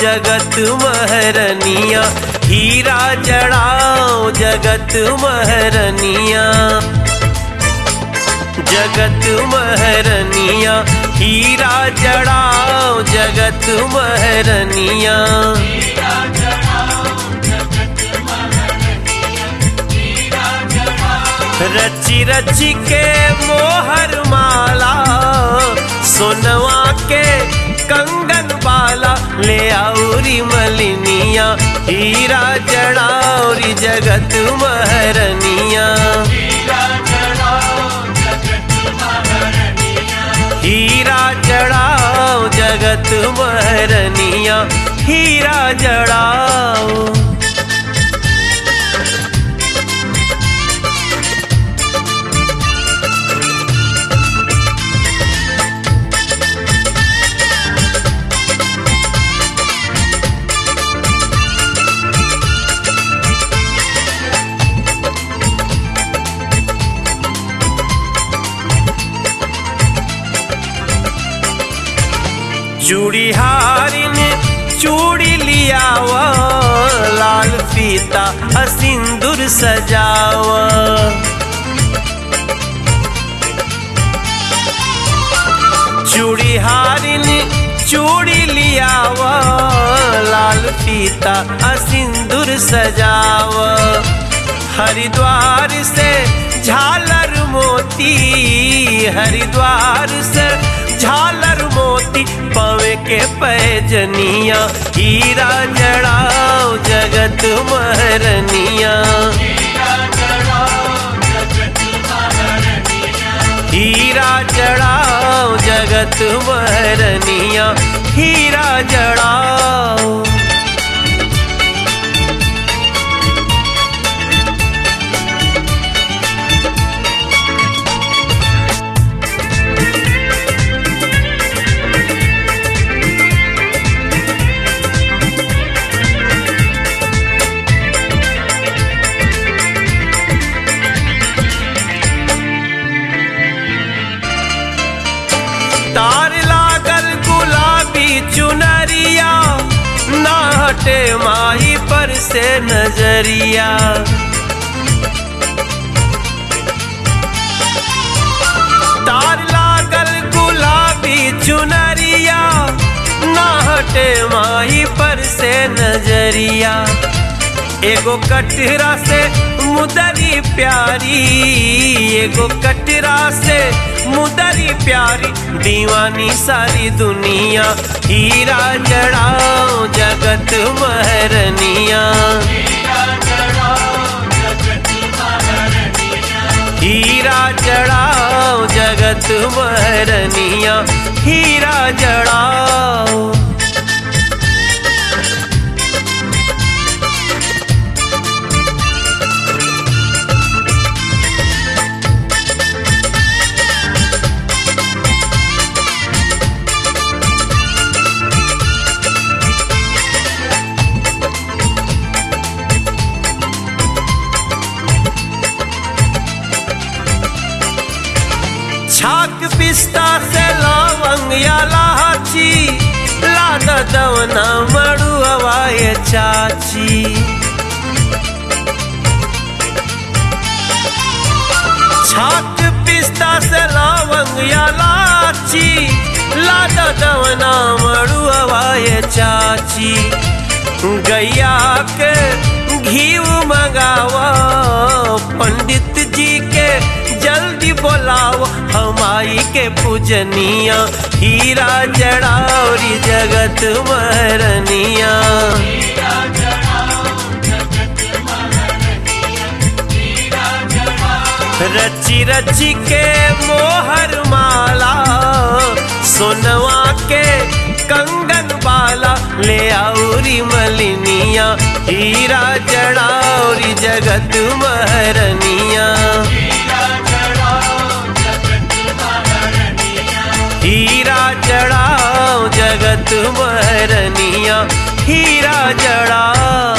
जगत महरनिया हीरा जड़ाओ जगत महरनिया जगत महरनिया हीरा जड़ाओ जगत महरनिया रची रची के मोहर माला सोनवा के कंगन बाला ले आउरी मलिनिया हीरा जड़ाउरी जगत महरनिया हीरा जड़ाओ जगत महरनिया हीरा जड़ाओ चूड़ी हारिन चूड़ी लियाव लाल फीता सिंदूर सजाव चूड़ी हारिन चूड़ी लियाव लाल फीता सिंदूर सजाव हरिद्वार से झालर मोती हरिद्वार से झालर मोती पवे के पैजनिया हीरा जड़ाओ जगत महरनिया हीरा जड़ाओ जगत महरनिया हीरा जड़ाओ तार लागल गुलाबी चुनरिया ना हटे माही पर से नजरिया तार लागल गुलाबी चुनरिया ना हटे माही पर से नजरिया एगो कटरा से मुदरी प्यारी एगो कटरा से मुदरी प्यारी दीवानी सारी दुनिया हीरा जड़ाओ जगत महरनिया हीरा जड़ाओ जगत महरनिया हीरा जड़ाओ छाक पिस्ता से लवंग या लाची लाद दवना मड़ू हवाए चाची छाक पिस्ता से लवंग या लाची लाद दवना मड़ू हवाए चाची गैया के घी मंगावा पंडित जी के जल्दी बोलाओ हमाई के पूजनिया हीरा जड़ावरी जगत महरनिया रची रची के मोहर माला सोनवा के कंगन बाला ले आउरी मलिनिया हीरा जड़ाउरी जगत महरनिया हीरा जड़ाओ जगत महरनिया हीरा जड़ाओ